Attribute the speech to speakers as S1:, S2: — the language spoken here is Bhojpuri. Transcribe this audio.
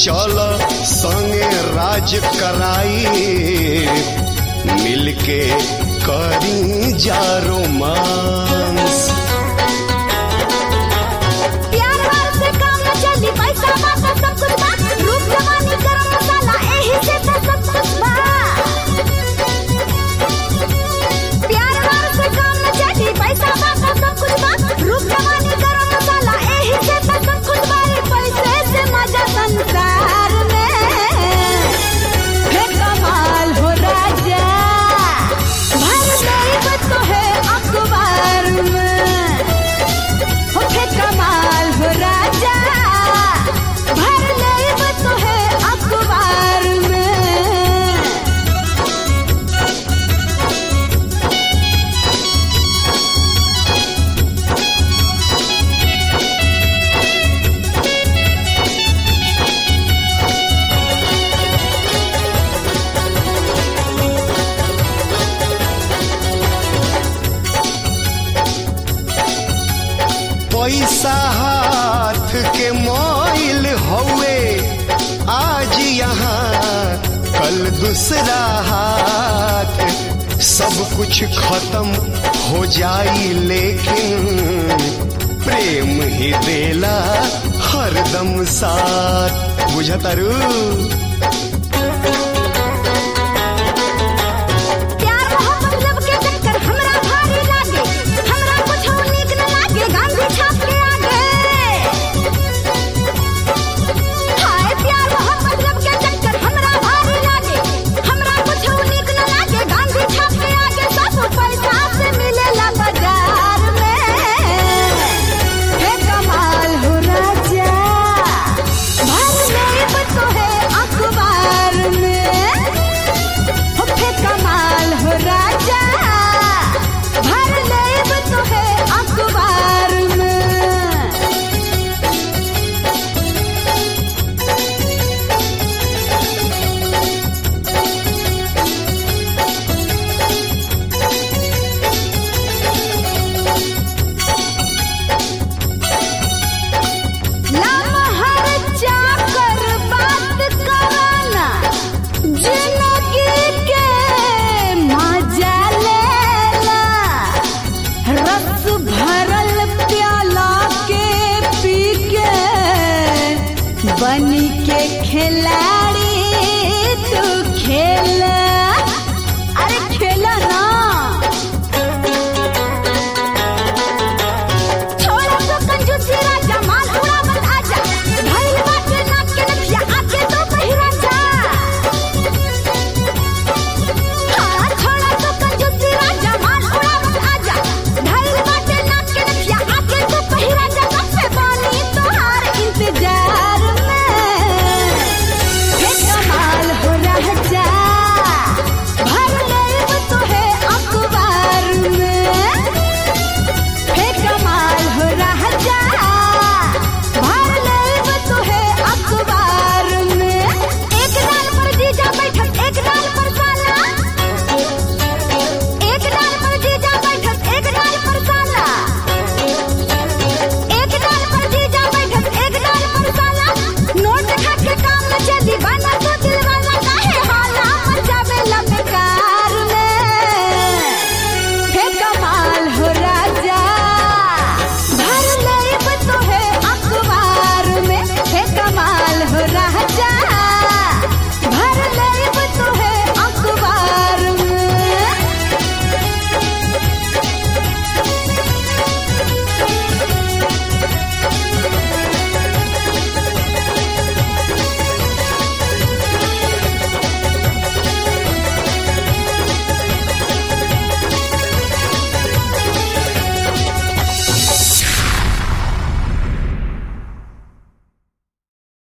S1: चल संगे राज कराई मिलके करी जा रोमांस
S2: प्यार वार से काम न चली पैसा बात सब कुछ बा रूप जवानी गरम मसाला एही से तो सब कुछ बा प्यार वार से काम न चली पैसा बात सब कुछ बा रूप जवानी गरम मसाला एही से तो सब कुछ बा रे पैसे से मजा संसार में हे कमाल हो राजा भर गई तो है अखबार में होठे कमाल हो राजा भर लेब तो है अखबार में
S1: पैसा हाथ के मोइल हौवे आज यहाँ कल दूसरा हाथ सब कुछ खत्म हो जाई लेकिन प्रेम ही देला हरदम साथ बुझतारू